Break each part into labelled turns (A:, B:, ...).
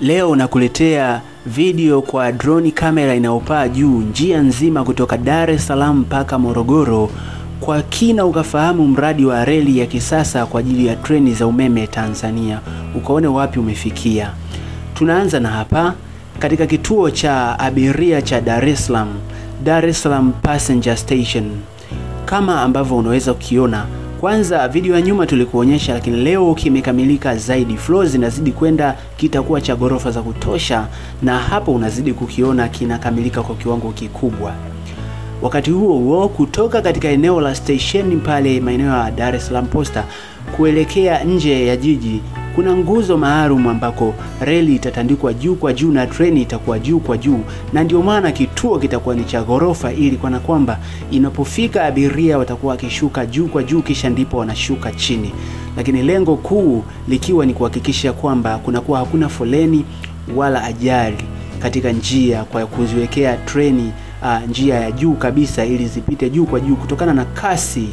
A: Leo nakuletea video kwa drone kamera inayopaa juu njia nzima kutoka Dar es Salaam mpaka Morogoro kwa kina, ukafahamu mradi wa reli ya kisasa kwa ajili ya treni za umeme Tanzania, ukaone wapi umefikia. Tunaanza na hapa katika kituo cha abiria cha Dar es Salaam, Dar es Salaam Passenger Station, kama ambavyo unaweza kukiona. Kwanza video ya nyuma tulikuonyesha, lakini leo kimekamilika zaidi. Floor zinazidi kwenda, kitakuwa cha ghorofa za kutosha, na hapo unazidi kukiona kinakamilika kwa kiwango kikubwa. Wakati huo huo, kutoka katika eneo la station pale maeneo ya Dar es Salaam Posta kuelekea nje ya jiji kuna nguzo maalum ambako reli itatandikwa juu kwa juu na treni itakuwa juu kwa juu, na ndio maana kituo kitakuwa ni cha ghorofa, ili kana kwamba inapofika abiria watakuwa wakishuka juu kwa juu, kisha ndipo wanashuka chini, lakini lengo kuu likiwa ni kuhakikisha kwamba kunakuwa hakuna foleni wala ajali katika njia, kwa kuziwekea treni uh, njia ya juu kabisa ili zipite juu kwa juu kutokana na kasi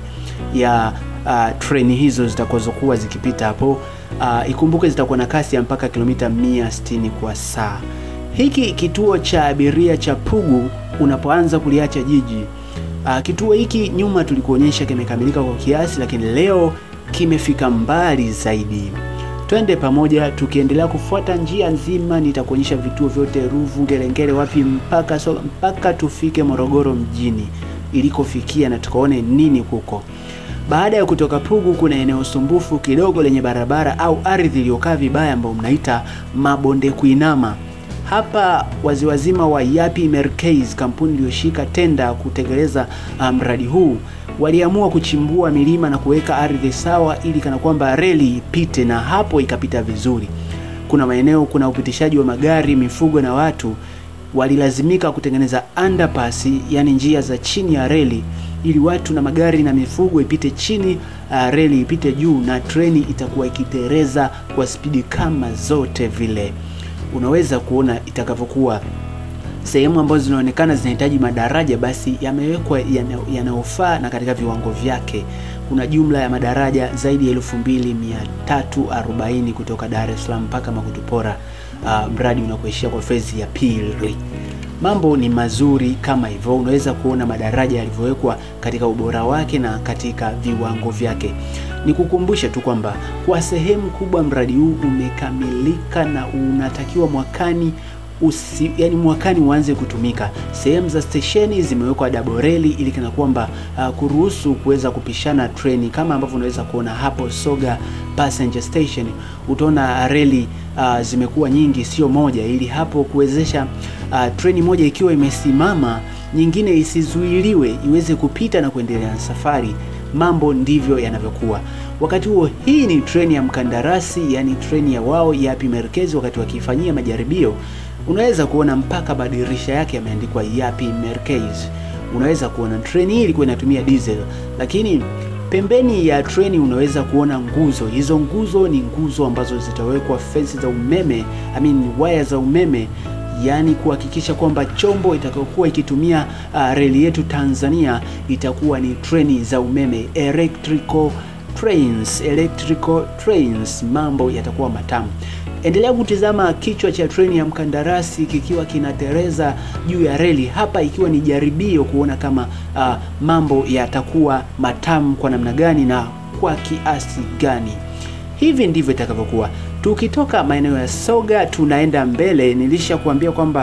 A: ya uh, treni hizo zitakazokuwa zikipita hapo. Uh, ikumbuke zitakuwa na kasi ya mpaka kilomita 160 kwa saa. Hiki kituo cha abiria cha Pugu unapoanza kuliacha jiji. Uh, kituo hiki nyuma tulikuonyesha kimekamilika kwa kiasi, lakini leo kimefika mbali zaidi. Twende pamoja tukiendelea kufuata njia nzima, nitakuonyesha vituo vyote Ruvu, Ngerengere, wapi mpaka so, mpaka tufike Morogoro mjini ilikofikia na tukaone nini kuko. Baada ya kutoka Pugu kuna eneo sumbufu kidogo lenye barabara au ardhi iliyokaa vibaya ambayo mnaita mabonde kuinama. Hapa waziwazima wa Yapi Merkez, kampuni iliyoshika tenda kutekeleza mradi um, huu waliamua kuchimbua milima na kuweka ardhi sawa ili kana kwamba reli ipite, na hapo ikapita vizuri. Kuna maeneo kuna upitishaji wa magari, mifugo na watu, walilazimika kutengeneza underpass, yani njia za chini ya reli ili watu na magari na mifugo ipite chini, uh, reli ipite juu, na treni itakuwa ikitereza kwa spidi kama zote vile. Unaweza kuona itakavyokuwa. Sehemu ambazo zinaonekana zinahitaji madaraja, basi yamewekwa yanayofaa na katika viwango vyake. Kuna jumla ya madaraja zaidi ya elfu mbili mia tatu arobaini kutoka Dar es Salaam mpaka Makutupora, uh, mradi unakuishia kwa fezi ya pili. Mambo ni mazuri kama hivyo, unaweza kuona madaraja yalivyowekwa katika ubora wake na katika viwango vyake. Nikukumbushe tu kwamba kwa sehemu kubwa mradi huu umekamilika na unatakiwa mwakani usi, yani mwakani uanze kutumika. Sehemu za stesheni zimewekwa double reli ili kana kwamba uh, kuruhusu kuweza kupishana treni kama ambavyo unaweza kuona hapo Soga Passenger Station, utaona reli uh, zimekuwa nyingi, sio moja, ili hapo kuwezesha uh, treni moja ikiwa imesimama nyingine isizuiliwe iweze kupita na kuendelea na safari. Mambo ndivyo yanavyokuwa. Wakati huo, hii ni treni ya mkandarasi, yani treni ya wao Yapi Merkez. Wakati wakifanyia majaribio, unaweza kuona mpaka madirisha yake yameandikwa Yapi Merkez. Unaweza kuona treni hii ilikuwa inatumia diesel, lakini pembeni ya treni unaweza kuona nguzo. Hizo nguzo ni nguzo ambazo zitawekwa fensi za umeme, I mean waya za umeme yaani kuhakikisha kwamba chombo itakayokuwa ikitumia uh, reli yetu Tanzania itakuwa ni treni za umeme, electrical trains, electrical trains. Mambo yatakuwa matamu. Endelea kutizama kichwa cha treni ya mkandarasi kikiwa kinatereza juu ya reli hapa, ikiwa ni jaribio kuona kama uh, mambo yatakuwa matamu kwa namna gani na kwa kiasi gani. Hivi ndivyo itakavyokuwa. Tukitoka maeneo ya Soga tunaenda mbele, nilishakuambia kwamba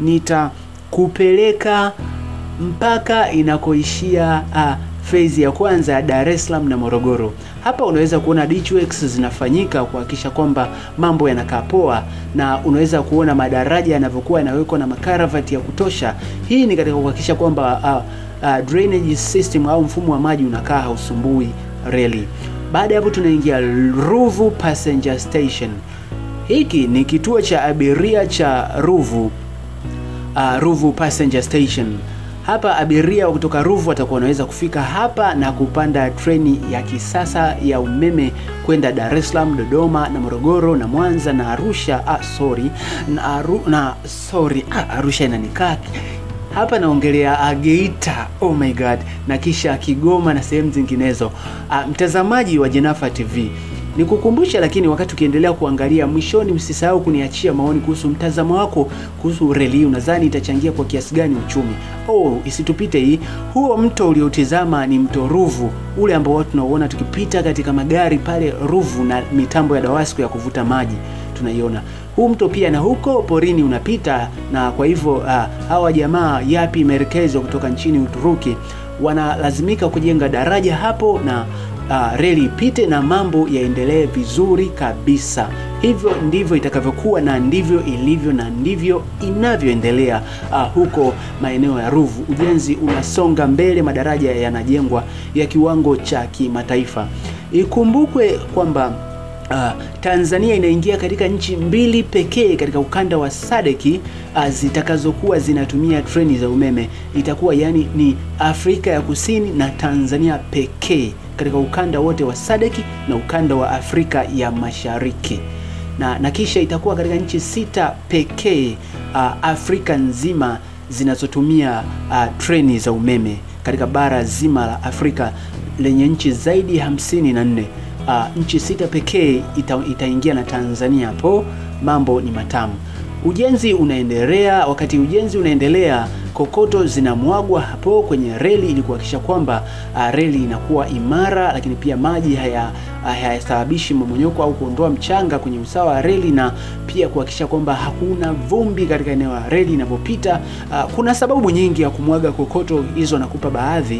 A: nitakupeleka mpaka inakoishia uh, fezi ya kwanza ya Dar es Salaam na Morogoro. Hapa unaweza kuona ditch works zinafanyika kuhakikisha kwamba mambo yanakaa poa, na unaweza kuona madaraja yanavyokuwa yanawekwa na makaravati ya kutosha. Hii ni katika kuhakikisha kwamba uh, uh, drainage system au mfumo wa maji unakaa hausumbui reli. Baada ya hapo tunaingia Ruvu Passenger Station. Hiki ni kituo cha abiria cha Ruvu, uh, Ruvu Passenger Station. Hapa abiria kutoka Ruvu watakuwa wanaweza kufika hapa na kupanda treni ya kisasa ya umeme kwenda Dar es Salaam, Dodoma na Morogoro na Mwanza na Arusha. Ah, sorry na, Aru, na sorry ah, Arusha inanikaa hapa naongelea Geita, oh my god, na kisha Kigoma na sehemu zinginezo. Uh, mtazamaji wa Jenafa TV, Nikukumbusha lakini, wakati ukiendelea kuangalia mwishoni, usisahau kuniachia maoni kuhusu mtazamo wako kuhusu reli hii. Unadhani itachangia kwa kiasi gani uchumi? Oh, isitupite hii. Huo mto uliotizama ni mto Ruvu, ule ambao watu tunauona tukipita katika magari pale Ruvu, na mitambo ya Dawasco ya kuvuta maji tunaiona. Huu mto pia na huko porini unapita, na kwa hivyo uh, hawa jamaa Yapi Merkezi kutoka nchini Uturuki wanalazimika kujenga daraja hapo na uh, reli ipite na mambo yaendelee vizuri kabisa. Hivyo ndivyo itakavyokuwa na ndivyo ilivyo na ndivyo inavyoendelea uh, huko maeneo ya Ruvu. Ujenzi unasonga mbele, madaraja yanajengwa ya kiwango cha kimataifa. Ikumbukwe kwamba Uh, Tanzania inaingia katika nchi mbili pekee katika ukanda wa Sadeki uh, zitakazokuwa zinatumia treni za umeme. Itakuwa yani ni Afrika ya Kusini na Tanzania pekee katika ukanda wote wa Sadeki na ukanda wa Afrika ya Mashariki. Na, na kisha itakuwa katika nchi sita pekee uh, Afrika nzima zinazotumia uh, treni za umeme katika bara zima la Afrika lenye nchi zaidi ya hamsini na nne. Uh, nchi sita pekee ita, itaingia na Tanzania hapo. Mambo ni matamu. Ujenzi unaendelea. Wakati ujenzi unaendelea, kokoto zinamwagwa hapo kwenye reli ili kuhakikisha kwamba uh, reli inakuwa imara, lakini pia maji haya hayasababishi mmomonyoko au kuondoa mchanga kwenye usawa wa reli, na pia kuhakikisha kwamba hakuna vumbi katika eneo la reli inapopita. Uh, kuna sababu nyingi ya kumwaga kokoto hizo, nakupa baadhi,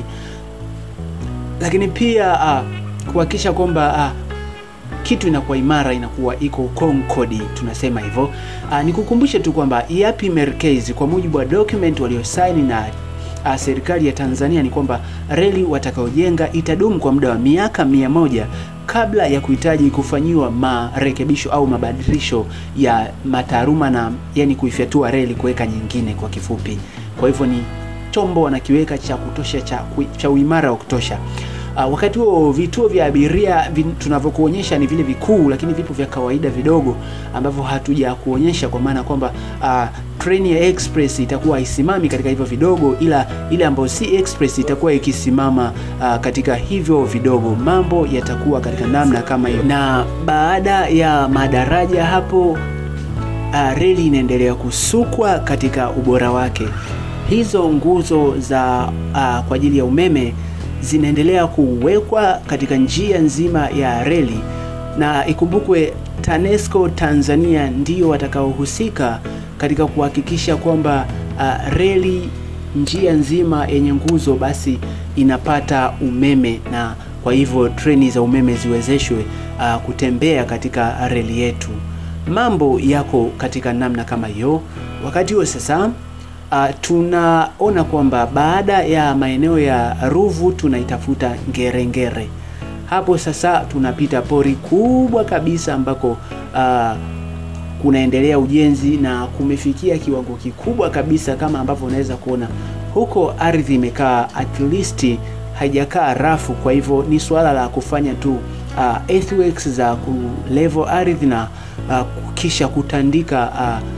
A: lakini pia uh, kuhakikisha kwamba uh, kitu inakuwa imara, inakuwa iko concorde, tunasema hivyo. Uh, nikukumbushe tu kwamba Yapi Merkezi kwa mujibu wa document waliosaini na uh, serikali ya Tanzania ni kwamba reli watakayojenga itadumu kwa muda wa miaka mia moja kabla ya kuhitaji kufanyiwa marekebisho au mabadilisho ya mataaluma na yani kuifyatua reli kuweka nyingine kwa kifupi. Kwa hivyo ni chombo wanakiweka cha kutosha cha, cha uimara wa kutosha. Uh, wakati huo vituo vya abiria tunavyokuonyesha ni vile vikuu, lakini vipo vya kawaida vidogo ambavyo hatuja kuonyesha, kwa maana kwamba uh, treni ya express itakuwa haisimami katika hivyo vidogo, ila ile ambayo si express itakuwa ikisimama uh, katika hivyo vidogo. Mambo yatakuwa katika namna kama hiyo, na baada ya madaraja hapo uh, reli inaendelea kusukwa katika ubora wake. Hizo nguzo za uh, kwa ajili ya umeme zinaendelea kuwekwa katika njia nzima ya reli, na ikumbukwe TANESCO Tanzania ndio watakaohusika katika kuhakikisha kwamba uh, reli njia nzima yenye nguzo basi inapata umeme, na kwa hivyo treni za umeme ziwezeshwe uh, kutembea katika reli yetu. Mambo yako katika namna kama hiyo. Wakati huo sasa Uh, tunaona kwamba baada ya maeneo ya Ruvu tunaitafuta Ngerengere. Hapo sasa tunapita pori kubwa kabisa ambako uh, kunaendelea ujenzi na kumefikia kiwango kikubwa kabisa, kama ambavyo unaweza kuona huko, ardhi imekaa at least haijakaa rafu. Kwa hivyo ni suala la kufanya tu uh, earthworks za kulevel ardhi na uh, kisha kutandika uh,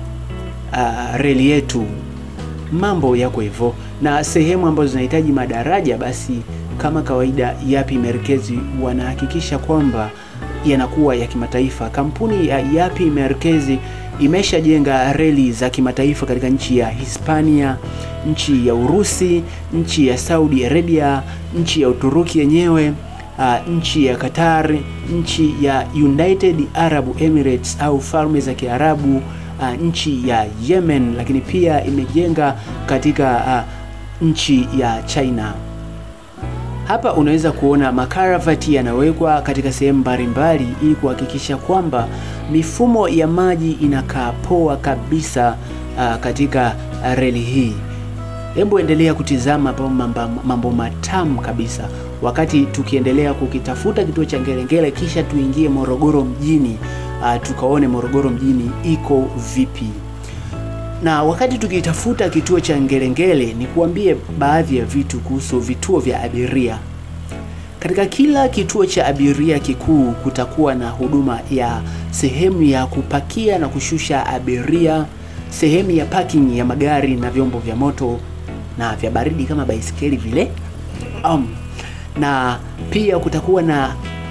A: Uh, reli yetu. Mambo yako hivyo, na sehemu ambazo zinahitaji madaraja, basi kama kawaida, Yapi Merkezi wanahakikisha kwamba yanakuwa ya kimataifa. Kampuni ya Yapi Merkezi imeshajenga reli za kimataifa katika nchi ya Hispania, nchi ya Urusi, nchi ya Saudi Arabia, nchi ya Uturuki yenyewe, uh, nchi ya Qatar, nchi ya United Arab Emirates au Falme za Kiarabu Uh, nchi ya Yemen, lakini pia imejenga katika uh, nchi ya China. Hapa unaweza kuona makaravati yanawekwa katika sehemu mbalimbali ili kuhakikisha kwamba mifumo ya maji inakaa poa kabisa uh, katika uh, reli hii. Hebu endelea kutizama mambo, mambo matamu kabisa wakati tukiendelea kukitafuta kituo cha Ngerengere, kisha tuingie Morogoro mjini. Uh, tukaone Morogoro mjini iko vipi. Na wakati tukitafuta kituo cha Ngerengere, ni kuambie baadhi ya vitu kuhusu vituo vya abiria. Katika kila kituo cha abiria kikuu kutakuwa na huduma ya sehemu ya kupakia na kushusha abiria, sehemu ya parking ya magari na vyombo vya moto na vya baridi kama baisikeli vile, um, na pia kutakuwa na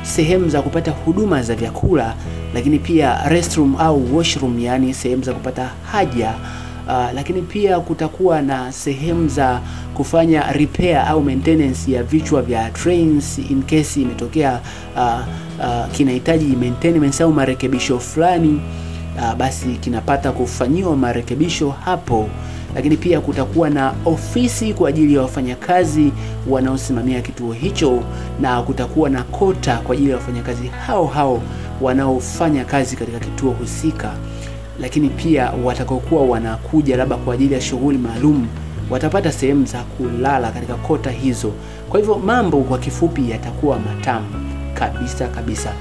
A: sehemu za kupata huduma za vyakula, lakini pia restroom au washroom, yani sehemu za kupata haja. Uh, lakini pia kutakuwa na sehemu za kufanya repair au maintenance ya vichwa vya trains in case imetokea uh, uh, kinahitaji maintenance au marekebisho fulani uh, basi kinapata kufanyiwa marekebisho hapo. Lakini pia kutakuwa na ofisi kwa ajili ya wafanyakazi wanaosimamia kituo hicho, na kutakuwa na kota kwa ajili ya wafanyakazi hao hao wanaofanya kazi katika kituo husika lakini pia watakaokuwa wanakuja labda kwa ajili ya shughuli maalum watapata sehemu za kulala katika kota hizo. Kwa hivyo mambo kwa kifupi yatakuwa matamu kabisa kabisa.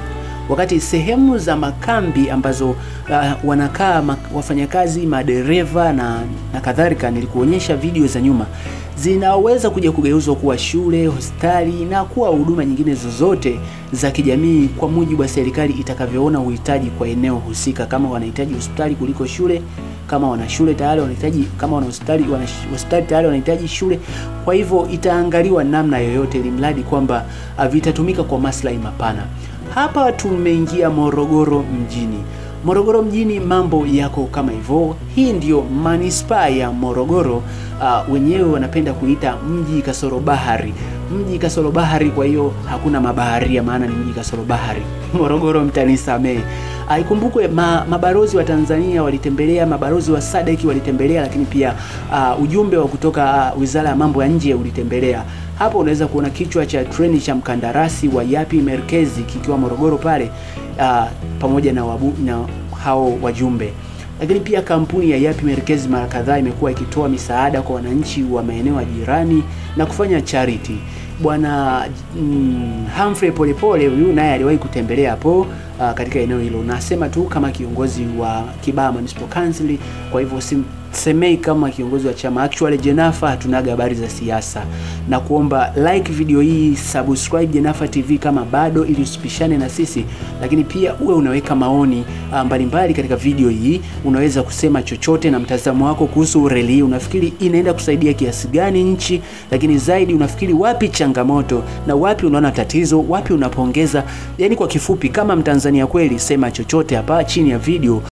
A: Wakati sehemu za makambi ambazo uh, wanakaa wafanyakazi, madereva na, na kadhalika, nilikuonyesha video za nyuma, zinaweza kuja kugeuzwa kuwa shule, hospitali na kuwa huduma nyingine zozote za kijamii kwa mujibu wa serikali itakavyoona uhitaji kwa eneo husika. Kama wanahitaji hospitali kuliko shule, kama wana shule tayari wanahitaji, kama wana hospitali wana hospitali tayari wanahitaji shule. Kwa hivyo itaangaliwa namna yoyote, ili mradi kwamba vitatumika kwa maslahi mapana. Hapa tumeingia Morogoro mjini. Morogoro mjini mambo yako kama hivyo. Hii ndiyo manispaa ya Morogoro. Uh, wenyewe wanapenda kuita mji kasoro bahari, mji kasoro bahari. Kwa hiyo hakuna mabaharia, maana ni mji kasoro bahari. Morogoro mtanisamehe. Uh, ikumbukwe ma, mabalozi wa Tanzania walitembelea, mabalozi wa SADC walitembelea, lakini pia uh, ujumbe wa kutoka uh, Wizara ya Mambo ya Nje ulitembelea hapo unaweza kuona kichwa cha treni cha mkandarasi wa Yapi Merkezi kikiwa Morogoro pale, uh, pamoja na, wabu, na hao wajumbe. Lakini pia kampuni ya Yapi Merkezi mara kadhaa imekuwa ikitoa misaada kwa wananchi wa maeneo ya jirani na kufanya charity. Bwana mm, Humphrey Polepole huyu naye aliwahi kutembelea hapo uh, katika eneo hilo. Nasema tu kama kiongozi wa Kibaha Municipal Council, kwa hivyo semei kama kiongozi wa chama. Actually Jenafa hatunaga habari za siasa, na kuomba like video hii, subscribe Jenafa TV kama bado, ili usipishane na sisi, lakini pia uwe unaweka maoni mbalimbali mbali katika video hii. Unaweza kusema chochote na mtazamo wako kuhusu reli hii, unafikiri inaenda kusaidia kiasi gani nchi, lakini zaidi unafikiri wapi changamoto na wapi unaona tatizo, wapi unapongeza. Yani kwa kifupi, kama Mtanzania kweli, sema chochote hapa chini ya video.